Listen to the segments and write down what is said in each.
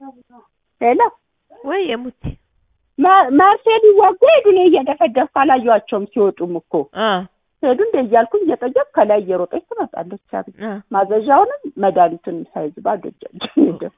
ሄሎ ወይ የሙቲ መርሴ ሊዋጉ ሄዱ። እኔ እየደፈደፍኩ አላየኋቸውም ሲወጡም እኮ አ ሄዱ እንደ እያልኩኝ እየጠየቅ ከላይ እየሮጠች ትመጣለች። አቤት አ ማዘዣውንም መድኃኒቱን ሳይዝ ባዶ እጃቸውን ሄደው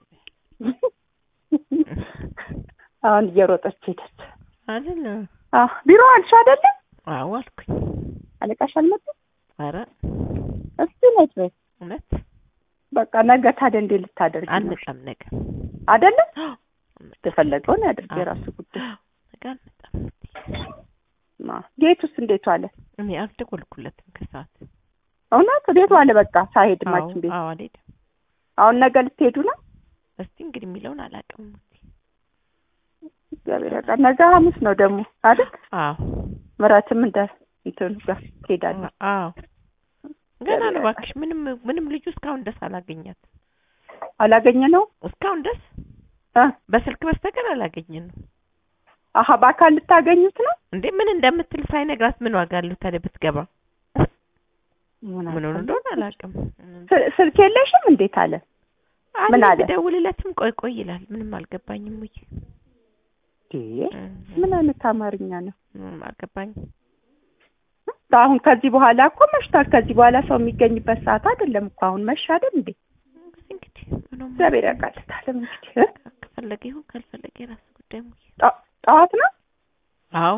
አሁን እየሮጠች ሄደች። አይደለ አዎ ቢሮ አልሽ አይደለ? አዎ አልኩኝ። አለቃሽ አልመጣም? ኧረ እስቲ ነች በይ። እውነት በቃ ነገ ታዲያ እንዴት ልታደርጊ ነው? አልመጣም ነገ አይደለ? አልመጣም። የፈለገውን ያድርግ አዎ። የራሱ ጉዳይ። ነገ አልመጣም። ማ ጌቱስ እንዴት ዋለ? እኔ አልደወልኩለትም ከሰዓት እውነት ቤት ዋለ። በቃ ሳይሄድ አዎ ማችን ቤት አዎ አልሄድም። አሁን ነገ ልትሄዱ ነው? እስቲ እንግዲህ የሚለውን አላውቅም። ሙቲ እግዚአብሔር ያውቃል። ነገ ሐሙስ ነው ደግሞ አይደል? አዎ ምራትም እንደ እንትኑ ጋር ትሄዳለች። አዎ ገና ነው እባክሽ። ምንም ምንም ልጁ እስካሁን ደስ አላገኛት አላገኘ ነው እስካሁን ደስ እ በስልክ በስተቀር አላገኘ ነው አሀ በአካል ልታገኙት ነው? እንዴ ምን እንደምትል ሳይነግራት ምን ዋጋ አለው ታዲያ ብትገባ ምን ምን ሆነ እንደሆነ አላውቅም ስ- ስልክ የለሽም እንዴት አለ? ምን አለ አለ? ብደውልለትም ቆይ ቆይ ይላል ምንም አልገባኝም ውይ እንዴ ምን አይነት አማርኛ ነው? ምንም አልገባኝም አሁን ከዚህ በኋላ እኮ መሽቷል። ከዚህ በኋላ ሰው የሚገኝበት ሰዓት አይደለም እኮ አሁን መሽ አይደል እንዴ? እንግዲህ ምንም እግዚአብሔር ያውቃልታል እንግዲህ እ? ከፈለገ ይሁን ካልፈለገ የራሱ ጉዳይ ሙዬ ጠ- ጠዋት ነው አዎ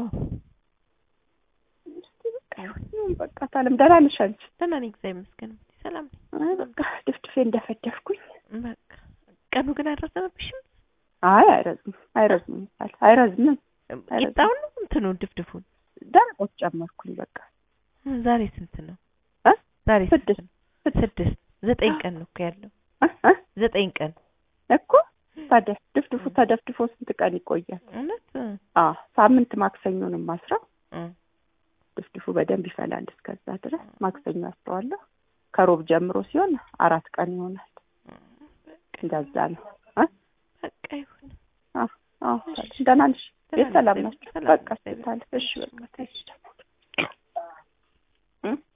እስቲ በቃ ይሁን ይሁን በቃ ታለም ደህና ነሽ አንቺ? ደህና ነኝ እግዚአብሔር ይመስገን ሰላም ነኝ አይ በቃ ድፍድፌ እንደፈደፍኩኝ። በቃ ቀኑ ግን አልረዘመብሽም አይ አይረዝም አይረዝም ይባል አይረዝምም። ቂጣውን ነው እንትኑ ድፍድፉን ደረቆች ጨመርኩኝ በቃ ዛሬ ስንት ነው እ? ዛሬ ስንት ስድስት ነው ስድስት ዘጠኝ ቀን ነው እኮ ያለው እ? እ? ዘጠኝ ቀን እኮ ታዲያ ድፍድፉ ተደፍድፎ ስንት ቀን ይቆያል? እውነት አ ሳምንት ማክሰኞንም ማስረው እ ድፍድፉ በደንብ ይፈላል። እስከዛ ድረስ ማክሰኞ አስረዋለሁ። ከሮብ ጀምሮ ሲሆን አራት ቀን ይሆናል። እንደዛ ነው። እ? በቃ ይሁን አዎ አዎ ደህና ነሽ? ደህና ቤት ሰላም ነኝ፣ ናቸው? ሰላም በቃ ነኝ። ስታለ እሺ በቃ ተይሽ ደግሞ እ?